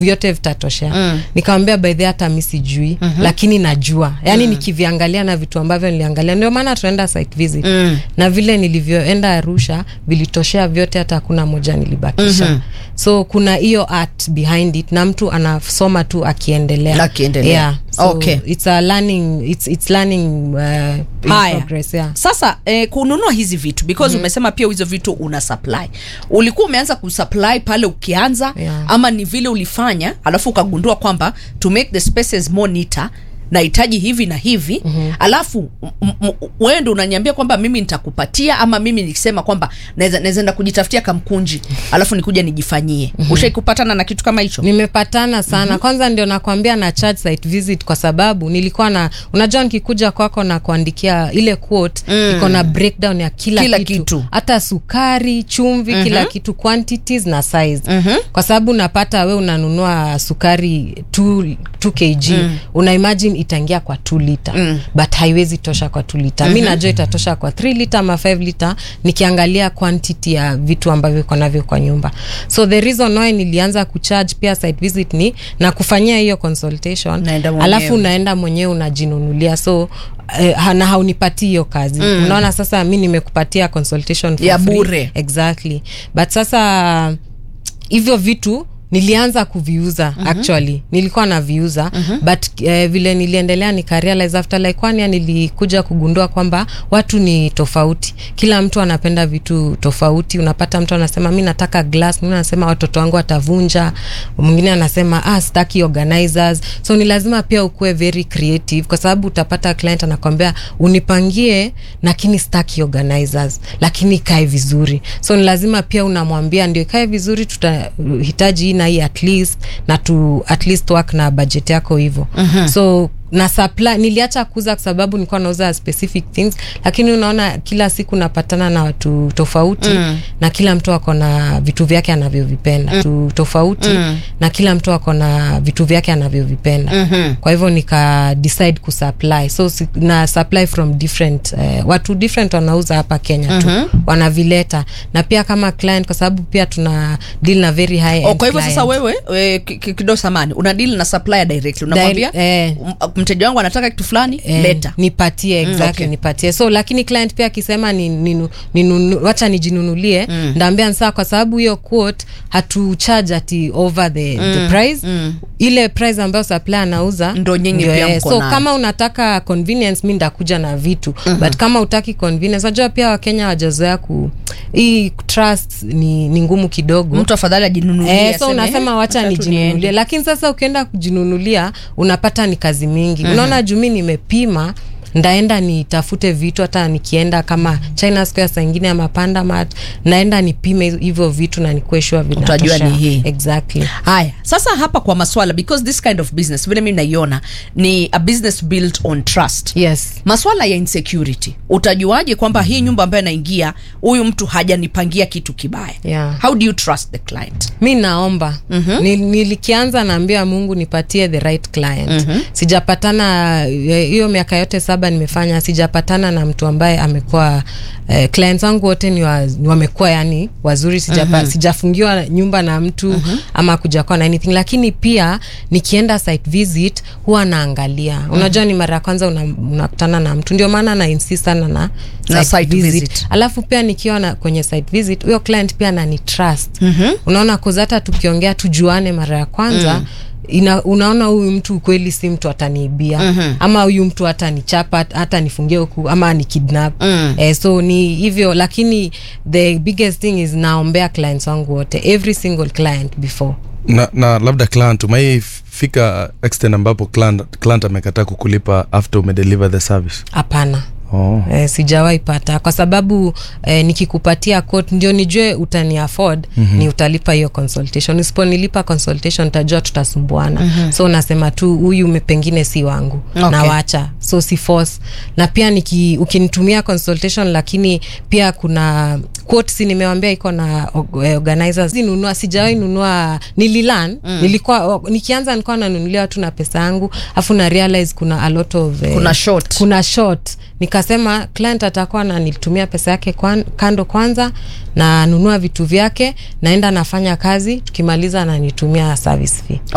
vyote vitatoshea mm. nikamwambia by the way, hata mi sijui mm-hmm. lakini najua yaani mm. nikiviangalia na vitu ambavyo niliangalia ndio maana tunaenda site visit mm. na vile nilivyoenda arusha vilitoshea vyote hata hakuna moja nilibakisha mm-hmm. so kuna hiyo art behind it na mtu anasoma tu akiendelea Akiendelea. yeah. so Okay. it's a learning it's, it's learning uh, in Haya. progress yeah. sasa eh, kununua hizi vitu because mm. umesema pia hizo vitu una supply ulikuwa umeanza kusupply pale ukianza Yeah. ama ni vile ulifanya alafu ukagundua kwamba to make the spaces more neater nahitaji hivi na hivi mm-hmm. alafu m- m- wewe ndo unaniambia kwamba mimi nitakupatia ama mimi nikisema kwamba naweza naweza enda kujitafutia kamkunji alafu nikuja nijifanyie mm-hmm. ushaikupatana na kitu kama hicho nimepatana sana mm-hmm. kwanza ndio nakwambia na charge site visit kwa sababu nilikuwa na unajua nikikuja kwako na kuandikia ile quote mm. iko na breakdown ya kila, Kila kitu. kitu. hata sukari chumvi mm-hmm. kila kitu quantities na size mm-hmm. kwa sababu unapata we unanunua sukari 2 kg mm. una imagine itaingia kwa 2 liter mm. but haiwezi tosha kwa 2 liter mm-hmm. mi najua itatosha kwa 3 liter ama 5 liter nikiangalia quantity ya vitu ambavyo iko navyo kwa nyumba so the reason why nilianza kucharge pia site visit ni na kufanyia hiyo consultation Naenda mwenyewe. alafu unaenda mwenyewe unajinunulia so eh, ha- na haunipatii hiyo kazi mm. unaona sasa mi nimekupatia consultation for Ya free. bure. exactly but sasa hivyo vitu nilianza kuviuza mm-hmm. actually nilikuwa naviuza mm-hmm. but eh, vile niliendelea nikarealize after like one year nilikuja kugundua kwamba watu ni tofauti kila mtu anapenda vitu tofauti unapata mtu anasema mi nataka glass mwingine anasema watoto wangu watavunja mwingine anasema ah, sitaki organizers so ni lazima pia ukuwe very creative kwa sababu utapata client anakwambia unipangie lakini sitaki organizers lakini ikae vizuri so ni lazima pia unamwambia ndio ikae vizuri tutahitaji hii na hii at least na tu at least work na budget yako hivyo uh-huh. so na supply niliacha kuuza kwa sababu nilikuwa nauza specific things lakini unaona kila siku napatana na watu tofauti mm. na kila mtu ako na vitu vyake anavyovipenda mm. tu tofauti mm. na kila mtu ako na vitu vyake anavyovipenda mm-hmm. kwa hivyo nika decide kusupply so si, na supply from different eh, watu different wanauza hapa kenya mm-hmm. tu wanavileta na pia kama client kwa sababu pia tuna deal na very high Oh, end kwa hivyo sasa client. wewe we, ki- ki- kidogo samani una deal na supplier directly unamwambia Direct- eh. m- mteja wangu anataka kitu fulani Eh, leta nipatie exactly okay. nipatie so lakini client pia akisema ni, ninu, ninu, wacha nijinunulie mm. ndaambia saa kwa sababu hiyo quote hatu charge ati over the, mm. the price mm. ile price ambayo supply anauza Ndo nyinyi ndio, pia eh, mko so nayo. kama unataka convenience mi ndakuja na vitu mm-hmm. but kama utaki convenience najua pia wakenya wajazoea ku hii trust ni, ni ngumu kidogo mtu afadhali ajinunulie Eh, so aseme, unasema "Eh, wacha acha tu nijinunulie niende." lakini sasa ukienda kujinunulia unapata ni kazi mingi mm-hmm. unaona jumi nimepima ndaenda nitafute vitu hata nikienda kama china square saa ingine ya mapanda mat naenda nipime hizo- hivyo vitu na nikueshua Utajua ni hii. exactly haya sasa hapa kwa maswala because this kind of business vile mi naiona ni a business built on trust yes maswala ya insecurity utajuaje kwamba hii nyumba ambayo naingia huyu mtu hajanipangia kitu kibaya Yeah. how do you trust the client mi naomba mm-hmm. Nil, nilikianza naambia mungu nipatie the right client mm-hmm. sijapatana eh, hiyo miaka yote saba nimefanya sijapatana na mtu ambaye amekuwa eh, clients wangu wote ni, wa, ni wamekuwa yani wazuri sijapa, mm-hmm. sijafungiwa nyumba na mtu mm-hmm. ama kujakuwa na anything lakini pia nikienda site visit huwa naangalia mm-hmm. unajua ni mara ya kwanza una- unakutana na mtu ndio maana na insist sana na Na site visit. alafu pia nikiwa na kwenye site visit huyo client pia anani trust mm-hmm. unaona koza hata tukiongea tujuane mara ya kwanza mm. Ina, unaona huyu mtu kweli si mtu ataniibia mm-hmm. ama huyu mtu hata nichapa hata nifungie huku ama ni kidnap mm. eh, so ni hivyo lakini the biggest thing is naombea clients wangu wote every single client before na, na labda client umaifika extent ambapo client, client amekataa kukulipa after umedeliver the service hapana oh. Eh, sijawahi pata kwa sababu eh, nikikupatia quote ndio nijue utani afford mm-hmm. ni utalipa hiyo consultation usiponilipa consultation tajua tutasumbuana mm-hmm. so nasema tu huyu me- pengine si wangu Okay. nawacha so si force na pia niki, ukinitumia consultation lakini pia kuna quote si nimewambia iko na og- eh, organizers nunua sijawahi nunua nililan mm. nilikuwa o- nikianza nilikuwa nanunulia watu na pesa yangu afu na realize kuna a lot of eh, Kuna short. kuna short nikasema client atakuwa nanitumia pesa yake kwan, kando kwanza na nunua vitu vyake naenda nafanya kazi tukimaliza nanitumia service fee